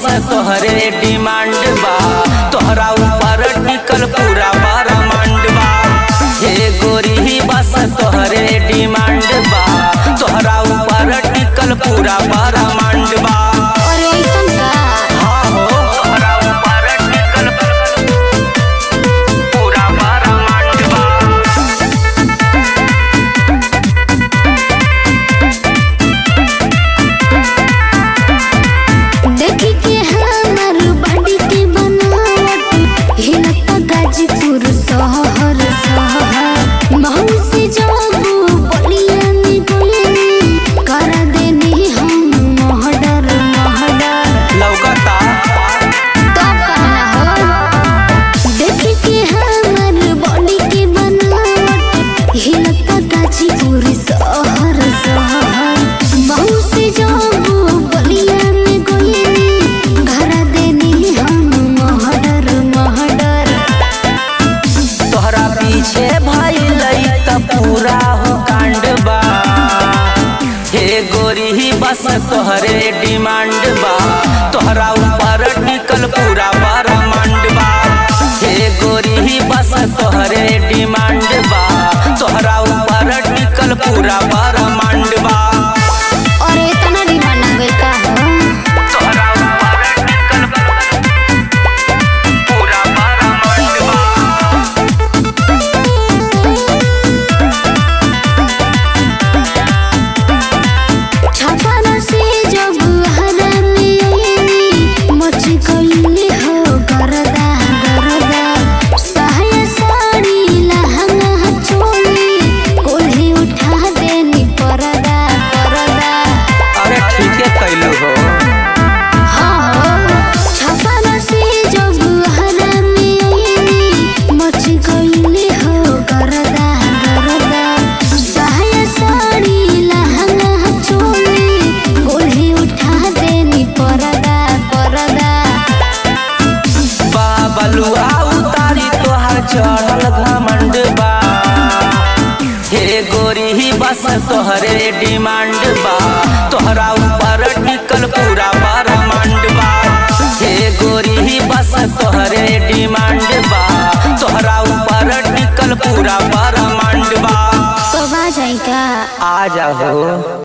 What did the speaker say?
तोहरे डिमांड बा तोहरा ऊपर टिकल पूरा ब्रह्मांड बा हे गोरी बस तोहरे डिमांड बा तोहरा ऊपर टिकल पूरा ब्रह्मांड बा अरे ऐसन का हाँ हो तोहरा ऊपर टिकल पूरा ब्रह्मांड बा देखी के हमर बॉडी के बनावट हिलता गाजीपुर शहर शहर महू से जाबू बलिया में गोली कर देनी हम महडर महडर लौकता तो कहना हो देखी के हमर बॉडी के बनावट हिलता गाजीपुर शहर शहर महू से जाबू बलिया में गोली घर देनी हम महडर महडर तोहरा पीछे भइल त पूरा हो कांड बा हे गोरी ही बस तोहरे डिमांड बा तोहरा ऊपर टिकल पूरा ब्रह्मांड बा हे गोरी ही बस तोहरे डिमांड बा तोहरा ऊपर टिकल पूरा ब्रह्मांड बा और इतना डिमांड आ गइल का हो तोहरा ऊपर टिकल पूरा ब्रह्मांड बा छापाना से जब हरा में आईनी मच गईले हो गरदा गरदा सहाय साड़ी लहंगा चोली कोल्हे उठा देनी परदा परदा अरे ठीके कैलू हो छापाना से जब हरा में आईनी मच गईले हो गरदा गरदा सहाय साड़ी लहंगा चोली कोल्हे उठा देनी परदा परदा बाबलुआ उतारी तोहार चढ़ल घमंड बा हे गोरी ही बस तोहरे डिमांड बा तोहरा ऊपर टिकल पूरा ब्रह्मांड बा हे गोरी ही बस तोहरे डिमांड बा तोहरा ऊपर टिकल पूरा ब्रह्मांड बा तो आ जाई का आ जाओ